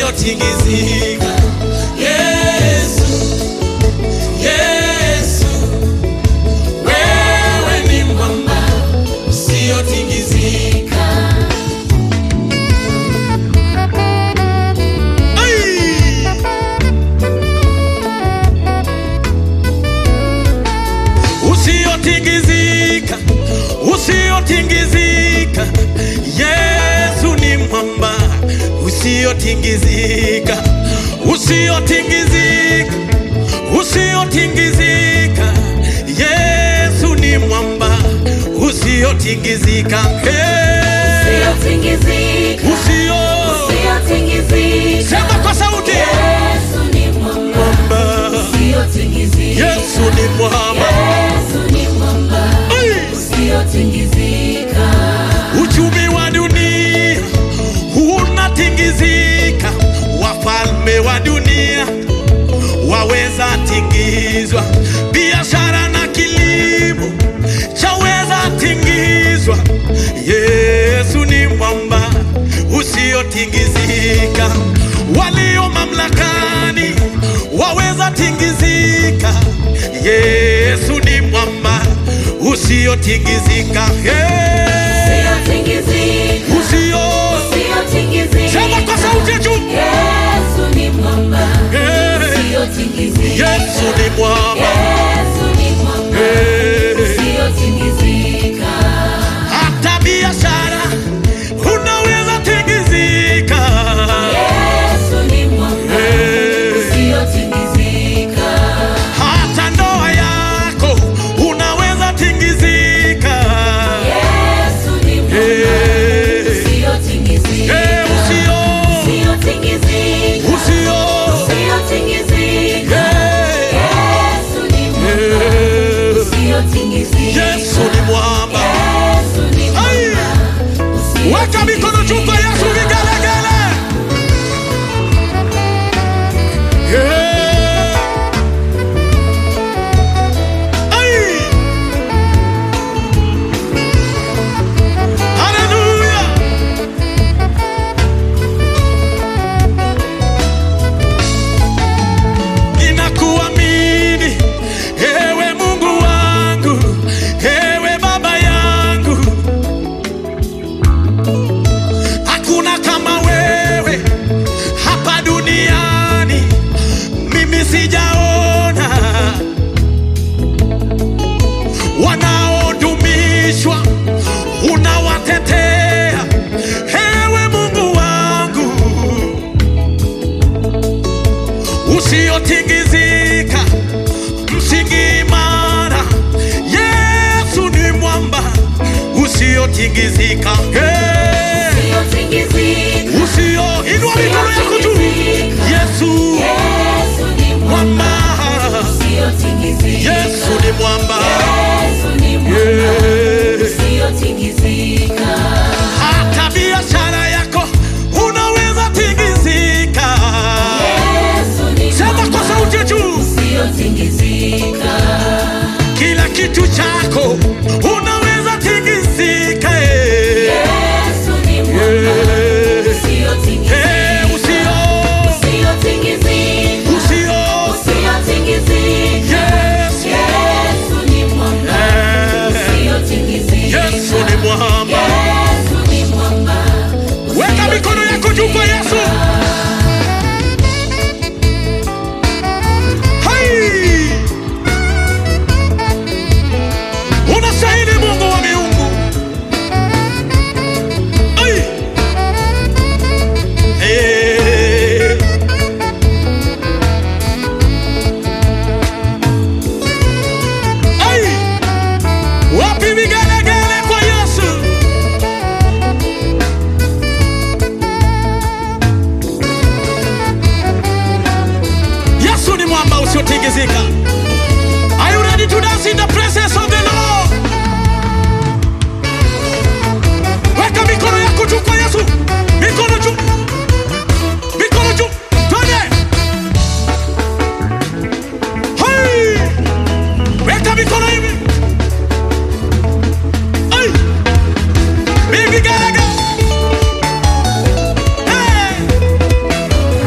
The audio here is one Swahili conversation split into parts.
usiotingizika. Yesu, Yesu, wewe ni mwamba usiotingizika. Ai! usiotingizika, usiotingizika. Yesu ni mwamba usiotingizika, usiotingizika, usiotingizika. Yesu ni mwamba usiotingizika. Hey, Usiotingizika, usio usiotingizika. sema kwa sauti, Yesu ni mwamba, mwamba. usiotingizika. Yesu ni mwamba. Yesu ni mwamba, Ai! usiotingizika. Uchumi wa dunia unatingizika, wafalme wa dunia waweza tingizwa, biashara na kilimo chaweza tingizwa. Yesu ni mwamba usiotingizika, walio mamlakani waweza tingizika. Yesu ni mwamba usiotingizika. Hey! Usiotingizika, Usio usiotingizika. sema kwa sauti ya juu. Yesu ni mwamba, Hey! usiotingizika. Yesu ni mwamba. Yesu ni mwamba, Hey! usiotingizika. Hata biashara unaweza tingizika. Yesu ni mwamba, Hey! usiotingizika. Hata ndoa yako unaweza tingizika. Yesu ni mwamba, Hey! usiotingizika. Hey, usio Usiotingizika, usio usiotingizika. Hey! Yesu ni mwamba, Hey! usiotingizika. Yesu ni mwamba. Yesu ni Ai! mwamba, Weka mikono juu kwa Yesu vigelegele. Yeah. Ai! Hallelujah. Ninakuamini ewe Mungu wangu, ewe Baba yangu hakuna kama wewe hapa duniani, mimi sijaona wanaodumishwa, unawatetea ewe Mungu wangu usiotingizika, msingi imara. Yesu ni mwamba usiotingizika. Hey! usiotingizika. usio inua mikono yako juu. Yesu Yesu ni mwamba, mwamba, usiotingizika. Yesu ni mwamba. Yesu ni mwamba, Yeah. usiotingizika. Hata biashara yako unaweza tingizika. Yesu ni Sema mwamba, kwa sauti ya juu, usiotingizika. kila kitu chako unaweza tingizika. eh. Yesu ni mwamba, Yeah. usiotingizika. Eh, usio Usiotingizika, usio usiotingizika. Yes. Yesu ni mwamba, Eh, usiotingizika. Yesu ni mwamba. Yesu ni mwamba, Weka mikono yako juu kwa Yesu. Hai! Unastahili Mungu wa miungu. Ai! Eh. Ai! Wapi vigelegele kwa Yesu? Yesu ni mwamba usiotingizika. Are you ready to dance in the presence of the Lord? Weka mikono yako juu kwa Yesu. Mikono juu. Mikono juu. Twende. Hey! Weka mikono hivi. Ai! Bibi garaga. Hey!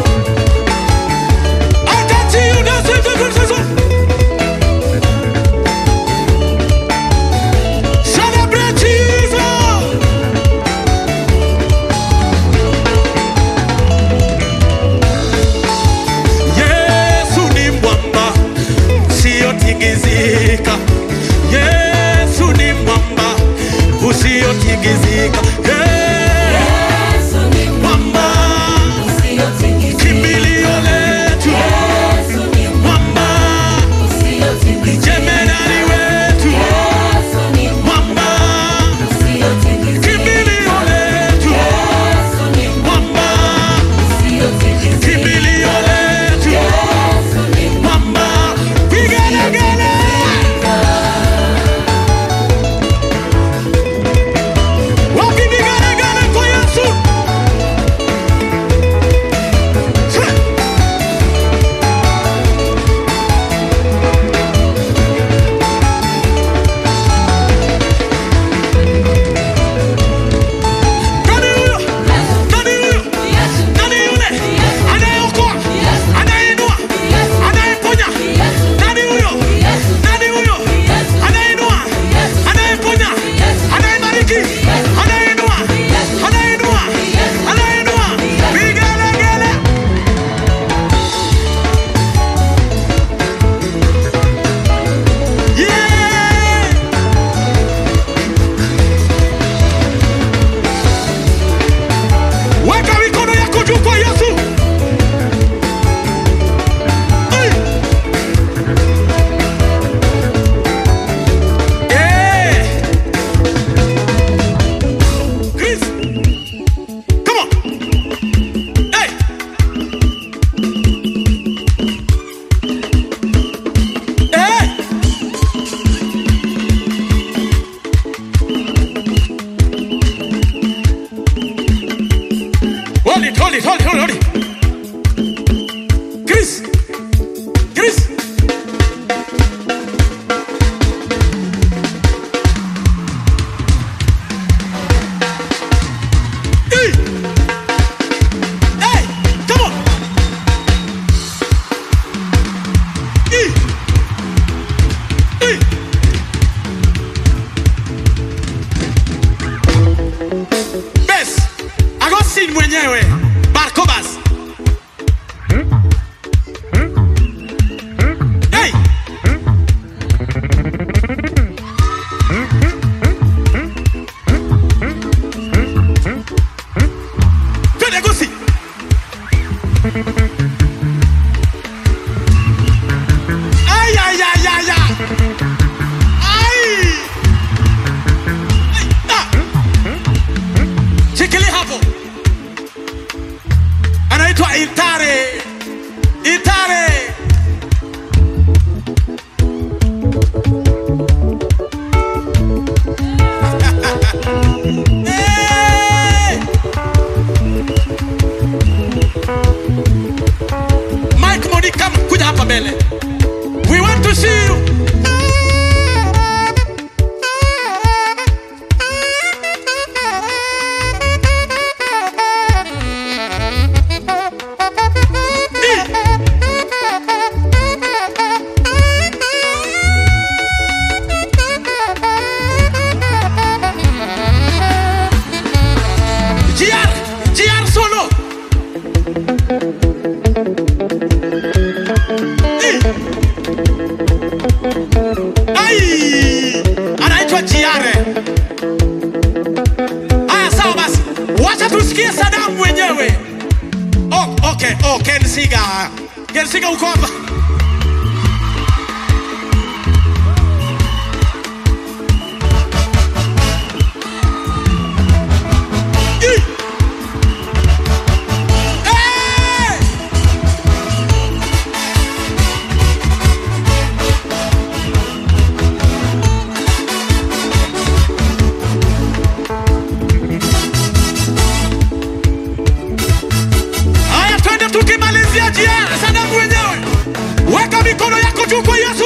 hold it, hold it, hold it, hold it. Chris, Chris. Hey, hey, come on. Hey, hey. Bes, Agostin mwenyewe Barcobas. Hey! Twende Agosti. Ay, ay, ay, ay, ay. Ay! Ay, ah! Shikilia hapo. Anaitwa Itare. Itare. Hey! Mike Monica kuja hapa mbele. We want to see you. GR, GR solo. Eh. Ai! Anaitwa GR. Haya sawa basi. Wacha tusikie Saddam mwenyewe. Oh, okay, oh, Ken Siga. Ken Siga uko hapa. Eh. Eh! Haya, twende tukimalizia jia Sadamu wenyewe, weka mikono yako juu kwa Yesu.